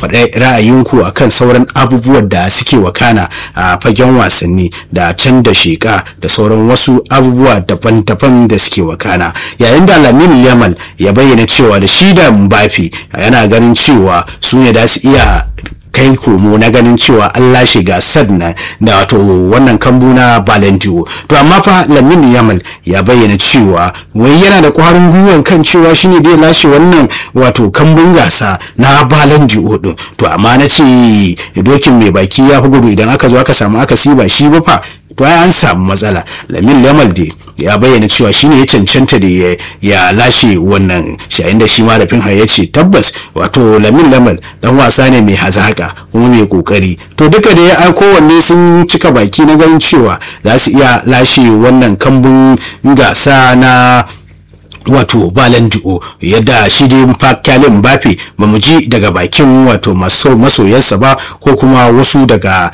faɗa ra'ayinku akan sauran abubuwan da suke wakana a fagen wasanni da can da sheka da sauran wasu abubuwa daban-daban da suke wakana yayin da lamin yamal ya bayyana cewa da shi da mbafi yana ganin cewa su ne da su iya kai komo na ganin cewa an lashe gasar na da wato wannan kambu na Balendiyo to amma fa Lamine Yamal ya bayyana cewa wai yana da kwarin gwiwan kan cewa shine da lashe wannan wato kambun gasa na Balendiyo din to amma na ce dokin mai baki ya fi gudu idan aka zo aka samu aka ba shi ba fa to ai an samu matsala lamin lamal dai ya bayyana cewa shine ya cancanta da ya lashe wannan shayin da shi marafin ya ce tabbas wato lamin lamal dan wasa ne mai hazaka kuma mai kokari to duka da ya kowanne sun cika baki na ganin cewa za su iya lashe wannan kambun gasa na wato balan di'o yadda shi dai kyalin mbappe ba mu ji daga bakin wato masoyansa ba ko kuma wasu daga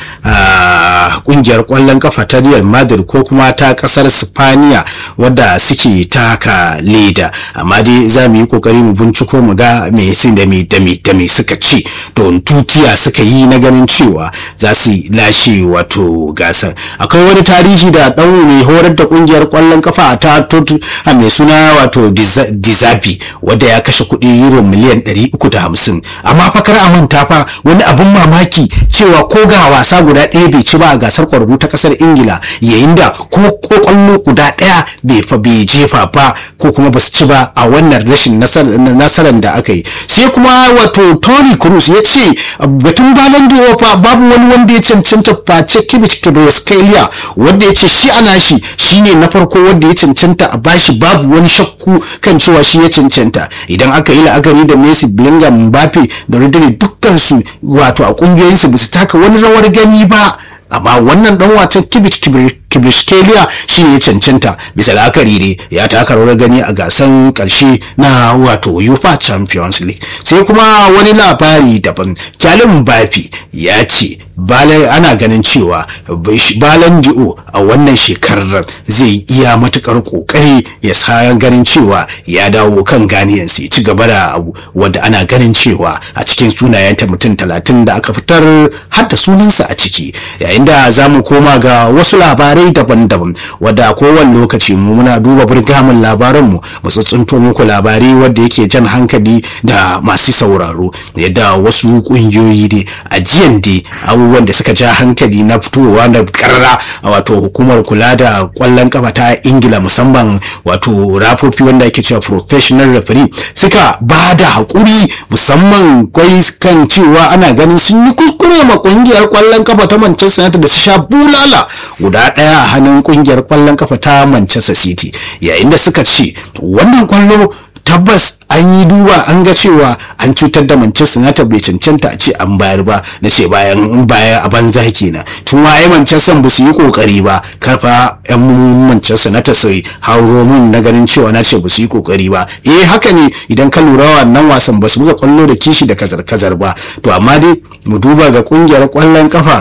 kungiyar kwallon kafa ta real madrid ko kuma ta kasar spaniya wadda suke taka leda amma dai za mu yi kokari mu binciko mu ga me sun da me da me da me suka ci don tutiya suka yi na ganin cewa za su lashe wato gasar akwai wani tarihi da dan mai horar da kungiyar kwallon kafa ta a mai suna wato dizabi wadda ya kashe kuɗi euro miliyan 350 amma fa kar a manta fa wani abun mamaki cewa ko ga wasa guda ɗaya bai ci ba a gasar kwararru ta kasar ingila yayin da ko kwallo guda ɗaya bai fa bai jefa ba ko kuma ba su ci ba a wannan rashin nasarar da aka yi sai kuma wato tony cruz ya ce batun balan fa babu wani wanda ya cancanta face kibit kibroskalia wanda ya ce shi ana shi shine na farko wanda ya cancanta a bashi babu wani shakku kan cewa shi ya cancanta idan aka yi la'akari da Messi Bellingham Mbappe da Rodri dukkansu wato a kungiyoyinsu ba su taka wani rawar gani ba amma wannan dan watan kibit kibrishkelia shi ne ya cancanta bisa la'akari ne ya taka rawar gani a gasan karshe na wato UEFA Champions League sai kuma wani labari daban kyalin bafi ya ce ana ganin cewa balan di'o a wannan shekarar zai iya matukar kokari ya sa ganin cewa ya dawo kan ganiyansa ya ci gaba da abu wadda ana ganin cewa a cikin sunayenta mutum talatin da aka fitar har da sunansa a ciki yayin da za mu koma ga wasu labarai daban-daban wadda a kowane lokaci mu muna duba burgamin labaranmu mu tsuntsunto muku labarai wadda yake jan hankali da masu sauraro yadda wasu kungiyoyi ne a jiyan dai abubuwan da suka ja hankali na fitowa da karara wato hukumar kula da kwallon kafa ta ingila musamman wato rafofi wanda ake cewa professional referee suka ba da haƙuri musamman kwai kan cewa ana ganin sun yi kuskure ma kungiyar kwallon kafa ta manchester united da su sha bulala guda ɗaya a hannun kungiyar kwallon kafa ta manchester city yayin da suka ce wannan kwallo tabbas an yi duba an ga cewa an cutar da Manchester United bai cancanta a ce an bayar ba na ce bayan in baya a banza kenan tun waye Manchester ba su yi kokari ba karfa yan Manchester United sai hauro mun na ganin cewa na ce ba su yi kokari ba eh haka ne idan ka lura wannan wasan ba su buga kwallo da kishi da kazar-kazar ba to amma dai mu duba ga kungiyar kwallon kafa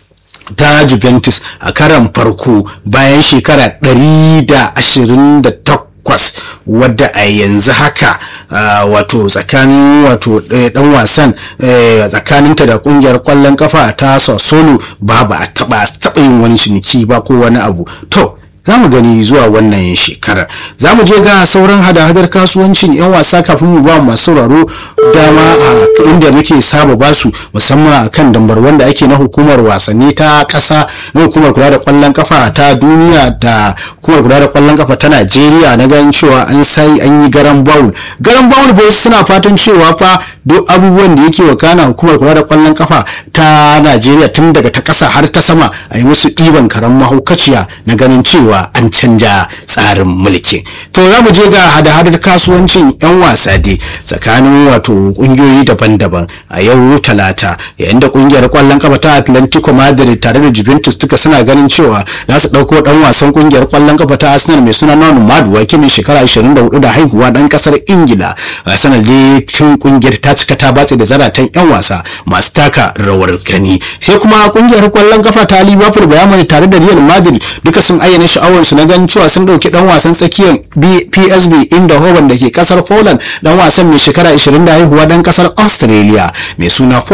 ta Juventus a karan farko bayan shekara 128 takwas wadda a yanzu haka wato tsakanin wato dan wasan tsakaninta da kungiyar kwallon kafa ta Sassuolo ba ba a taba taba yin wani ciniki ba ko wani abu to za mu gani zuwa wannan shekarar za mu je ga sauran hada-hadar kasuwancin 'yan wasa kafin mu ba masu sauraro dama a inda muke saba basu musamman a kan dambar wanda ake na hukumar wasanni ta ƙasa na hukumar kula da kwallon kafa ta duniya da hukumar kula da kwallon kafa ta najeriya na ganin cewa an sai an yi garan bawul garan bawul ba suna fatan cewa fa duk abubuwan da yake wakana hukumar kula da kwallon kafa ta najeriya tun daga ta ƙasa har ta sama a yi musu ɗiban karan mahaukaciya na ganin cewa cewa an canja tsarin mulkin to za mu je ga hada-hadar kasuwancin 'yan wasa dai tsakanin wato kungiyoyi daban-daban a yau talata yayin da kungiyar kwallon kafa ta atlantico madrid tare da juventus duka suna ganin cewa za su dauko dan wasan kungiyar kwallon kafa ta arsenal mai suna nonu madu wake mai shekara 24 da haihuwa dan kasar ingila arsenal dai cin kungiyar ta cika ta batse da zaratan 'yan wasa masu taka rawar gani sai kuma kungiyar kwallon kafa ta liverpool bayan tare da real madrid duka sun ayyana sha'awarsu na ganin cewa sun dauki dan wasan tsakiyar psb inda hoban da ke kasar poland dan wasan mai shekara 20 da haihuwa dan kasar australia mai suna